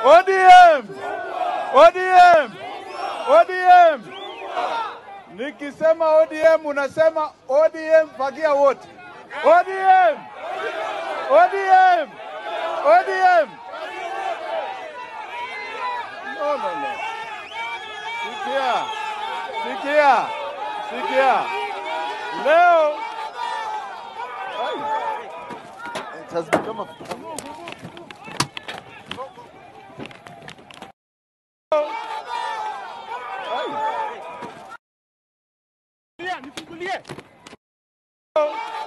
ODM! ODM! ODM! Nikisema ODM unasema ODM fagia wote. ODM! ODM! ODM! No, no, no. Sikia, sikia, sikia. Leo Ai. It has become a Ai. Nifungulie.